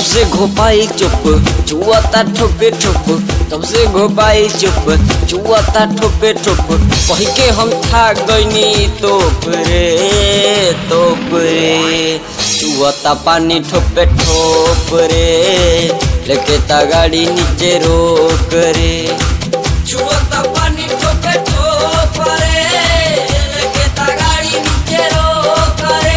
से घोपाई चुप चुआता ठोपे ठोप तब से घोपाई चुप चुआता ठोपे ठोप कही के हम था गईनी तोप रे तोप रे चुआता पानी ठोपे ठोप रे लेके ता गाड़ी नीचे रोक रे चुआता पानी ठोपे ठोप रे लेके ता गाड़ी नीचे रोक रे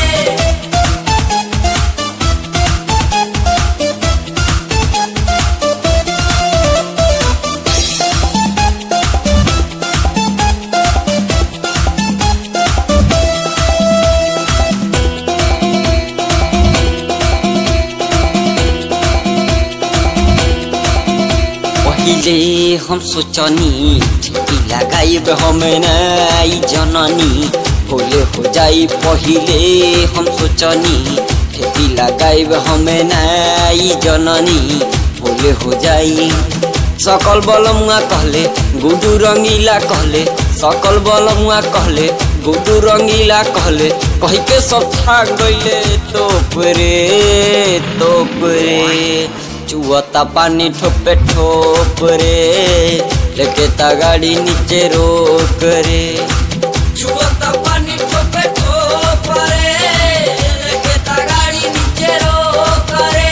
पहिले हम सोचनी ठेकी लगाइब हम नाई जननी भोले हो जाई पहिले हम सोचनी ठेकी लगाइब हम नाई जननी भोले हो जाई सकल बलमुआ कहले गुडू रंगीला कहले सकल बलमुआ कहले गुडू रंगीला कहले कही के सब था गईले तोप रे तोप रे चुआता पानी ठोपे ठोप रे लेके ता गाड़ी नीचे रोक रे चुआता पानी ठोपे ठोप रे लेके ता गाड़ी नीचे रोक रे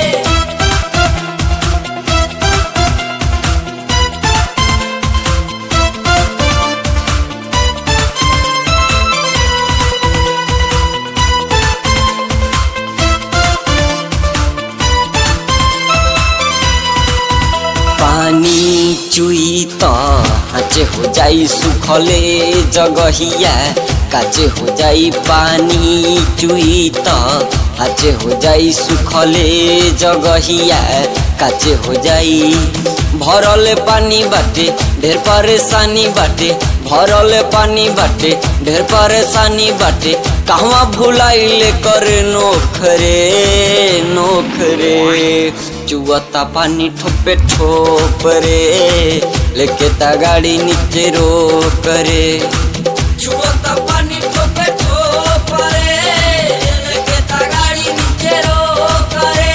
पानी चुई त हाचे हो जाई सुखले जगहिया काचे हो जाई पानी चुई त हाचे हो जाई सुखले जगहिया काचे हो जाई भरले पानी बाटे ढेर परेशानी बाटे भरले पानी बाटे ढेर परेशानी बाटे कहवा भुलाइले करे नोखरे नोखरे चुआता पानी ठोपे ठोप रे लेके ता गाड़ी नीचे रोक रे चुआता पानी ठोपे ठोप रे लेके ता गाड़ी नीचे रोक रे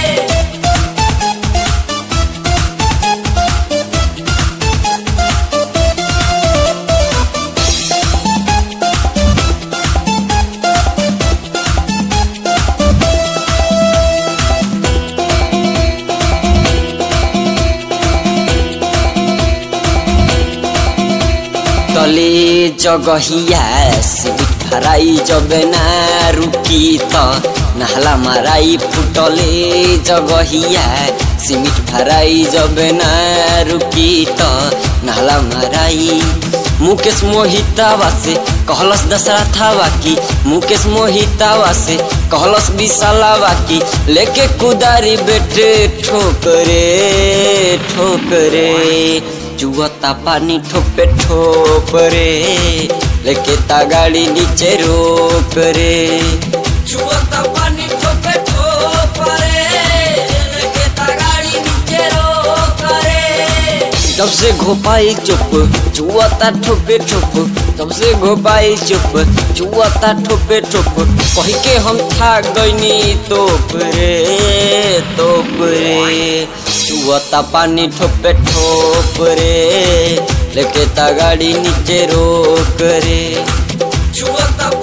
तले जगहिया सिबिट फराई जब ना रुकी त नहला माराई फुटले जगहिया सिमिट फराई जब ना रुकी त नहला माराई मुकेश मोहितावा से कहलस दशरा थावा की मुकेश मोहितावा से कहलस विशालावा की लेके कुदारी बेटे ठोकरे ठोकरे चुआता पानी ठोपे ठोप रे लेके ता गाड़ी नीचे रोक रे चुआता पानी ठोपे ठोप रे लेके ता गाड़ी नीचे रोक रे जब से घोपाई चुप चुआता ठोपे ठोप तब से घोपाई चुप चुआता ठोपे ठोप कही के हम था गईनी तोप रे तोप रे चुआता पानी ठोपे ठोप रे लेके ता गाड़ी नीचे रोक रे चुआता